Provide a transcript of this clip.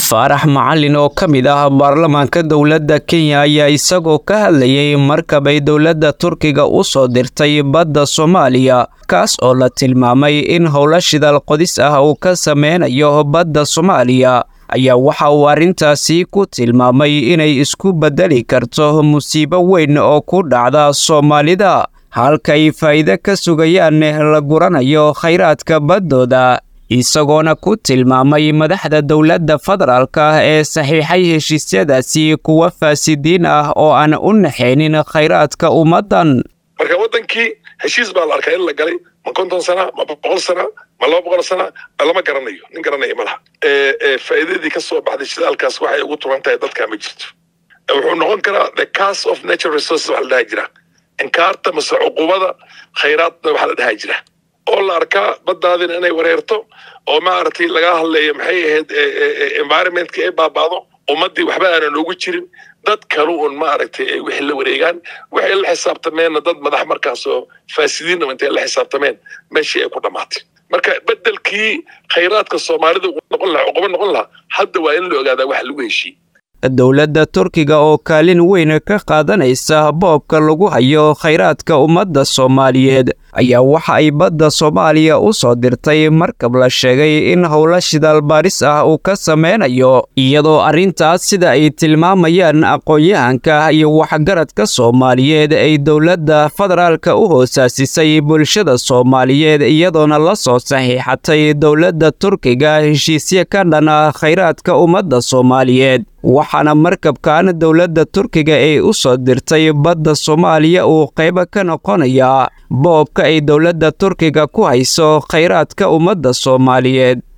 faarax macalin oo ka mid ah baarlamaanka dowladda kenya ayaa isagoo ka hadlayay markabay dowladda turkiga u soo dirtay badda soomaaliya kaas oo la tilmaamay in howlo shidaal qodis ah uu ka sameynayo badda soomaaliya ayaa waxa uu arrintaasi ku tilmaamay inay isku beddeli karto musiibo weyn oo ku dhacda soomaalida halkay faa'iide ka sugayaan la guranayo khayraadka baddooda isagoona ku tilmaamay madaxda dowladda federaalka ee saxiixay heshiisyadaasi kuwa faasidiin ah oo aan u naxaynin khayraadka ummaddan marka waddankii heshiis baa la arkaa in la galay ma konton sana ma boqol sana ma laba boqol sana lama garanayo nin garanaya ma laha faa'iidadii ka soo baxday shidaalkaas waxay ugu turan tahay dadka ma jirto wuxuu noqon karaa the cast of natural resources waxa la dhaha jira inkaarta mase cuqubada khayraadna waxa la dhaha jira oo la arkaa baddaadina inay wareerto oo maaragtay laga hadlayo maxay ahayd environmentka ay baaba'do ummaddii waxba aanan ugu jirin dad kalu un maaragtay ay wixii la wareegaan waxay la xisaabtameenna dad madax markaasoo faasidiinna intay la xisaabtameen meeshii ay ku dhammaatay marka beddelkii khayraadka soomaalida noqon lahaa cuqubo noqon lahaa hadda waa in la ogaadaa wax lagu heshiiyey dowladda turkiga oo kaalin weyn ka qaadanaysa boobka lagu hayo khayraadka ummadda soomaaliyeed ayaa waxa ay badda soomaaliya u soo dirtay markab la sheegay in howlo shidaal baaris ah uu ka sameynayo iyadoo arrintaas sida ay tilmaamayaan aqoon-yahanka iyo waxgaradka soomaaliyeed ay dowladda federaalka u hoosaasisay bulshada soomaaliyeed iyadoona la soo saxiixatay dowladda turkiga heshiisyo ka dhana khayraadka ummadda soomaaliyeed waxaana markabkan dowladda turkiga ay u soo dirtay badda soomaaliya uu qaybo ka noqonayaa boobka ay dowladda turkiga ku hayso khayraadka ummadda soomaaliyeed